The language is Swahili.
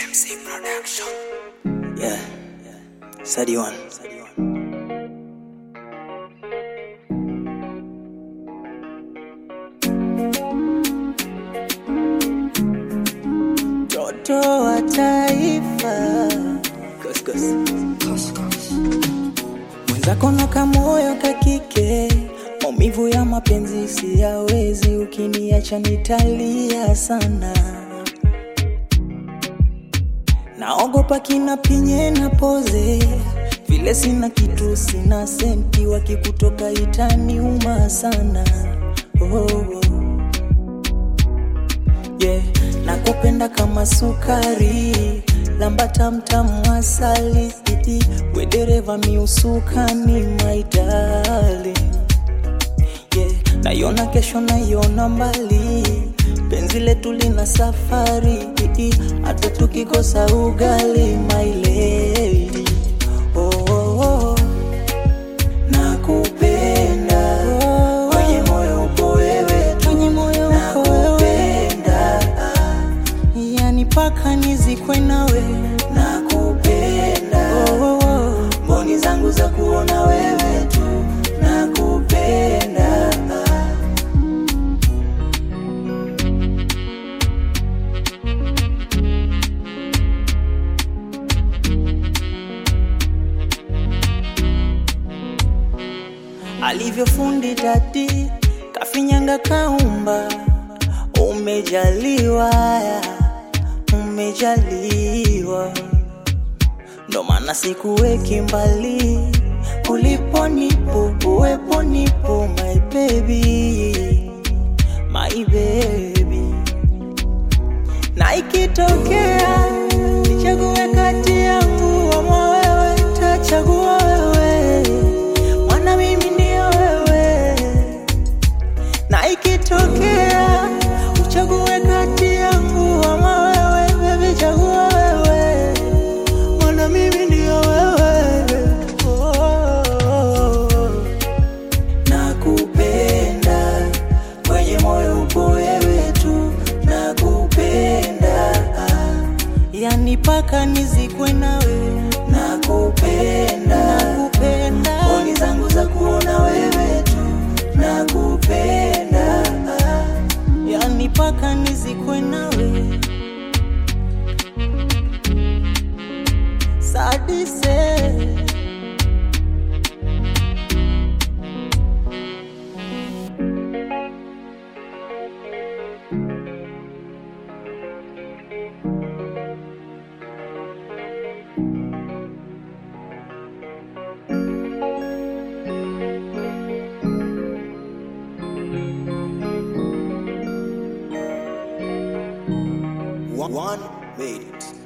MC Production. Yeah, Sadi one. Mtoto wa taifa Kos, kos. mwenzako na kamoyo kakike, maumivu ya mapenzi siyawezi, ukiniacha nitalia sana naogopa kina pinye na poze vile sina kitu sina senti wakikutoka itaniuma sana oh, oh. Yeah, nakupenda kama sukari lamba tamtamu asali we dereva miusukani my darling yeah. Naiona kesho, naiona mbali, penzi letu lina safari, hata tukikosa ugali, my lady oh, oh, oh. Nakupenda kwenye moyo upo wewe tu, nakupenda yani paka nizikwe nawe, nakupenda oh, oh, oh. mboni zangu za kuona wewe tu, nakupenda alivyofundi dadi kafinyanga kaumba, umejaliwa umejaliwa, ndo maana sikuweki mbali, ulipo nipo, uwepo nipo, my baby, my baby, na ikitokea nichague kati yangu ama wewe, tachagua wewe, mwana mimi ndio wewe, na ikitokea uchague kati yangu ama wewe, baby chagua wewe, mwana mimi ndio wewe. Oh, nakupenda kwenye moyo upo wewe tu, nakupenda yani paka nizikwe nawe, nakupenda nakupenda, mboni zangu za kuona wewe tu, nakupenda yani paka nizikwe nawe sadise One made it.